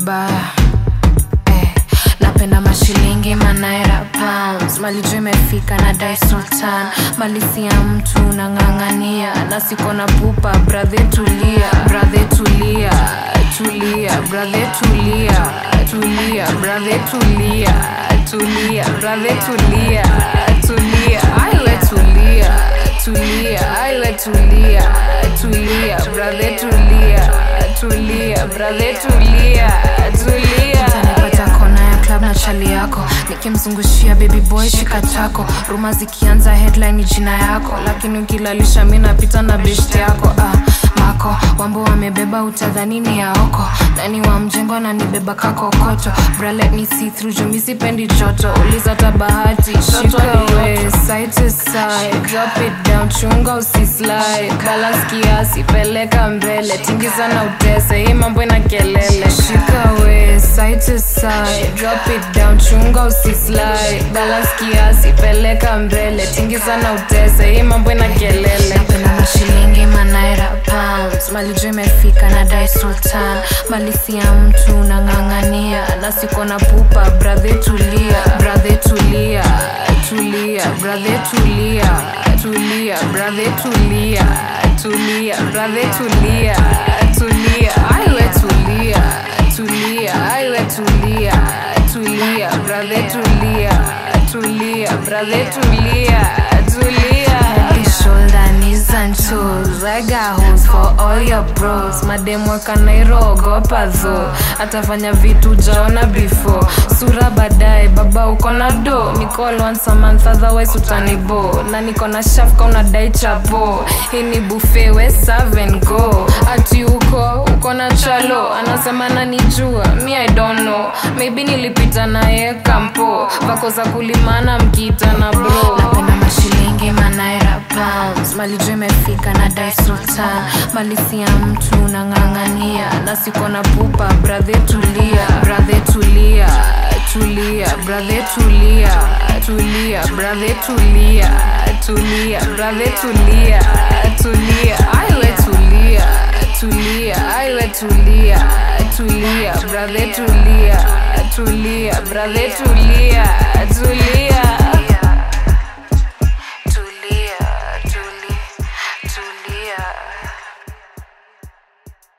vibaya eh, napenda mashilingi manaira pounds malijua imefika na dai sultan malisi ya mtu nang'ang'ania na siko na pupa brathe tulia brathe tulia tulia brathe tulia tulia brathe tulia tulia brathe tulia tulia aiwe tulia tulia aiwe tulia tulia brathe tulia tulia brathe tulia tulia utanipata kona ya club na chali yako nikimzungushia baby boy shika chako ruma zikianza headline ni jina yako lakini ukilalisha mi napita na best yako ah, mako wambo wamebeba utadhanini ya oko nani wa mjengo ananibeba kakokoto bralet ni see through jumi sipendi joto uliza tabahati shikawe side to side drop it down chunga usislide balance kiasi peleka mbele tingiza na utese hii mambo ina kelele shikawe side to side drop it down chunga usislide balance kiasi peleka mbele tingiza na utese hii mambo ina kelele napenda mashilingi manaira pounds malijua imefika na dai sultan malisi ya mtu nang'ang'ania na siko na pupa brathe tulia brathe tulia tulia brathe tulia tulia brathe tulia tulia brathe tulia tulia aiwe tulia tulia aiwe tulia tulia brathe tulia tulia brathe tulia tulia Head, shoulder, knees and toes I got hoes for all your bros mademu wakanairogopa tho atafanya vitu jaona before sura baadaye baba uko na do nicall once a month otherwise utanibo na niko na shafka unadai chapo hii ni buffet we serve and go ati uko uko na chalo anasema nanijua mi i don't know maybe nilipita naye kampo vako za kulimana mkiita na bro napenda mashilingi manaira pounds malijua imefika na dai sultan malisi ya mtu nang'ang'ania na siko na pupa brathe tulia brathe tulia tulia brathe tulia tulia brathe tulia tulia brathe tulia tulia aiwe tulia tulia aiwe tulia tulia brathe tulia tulia brathe tulia tulia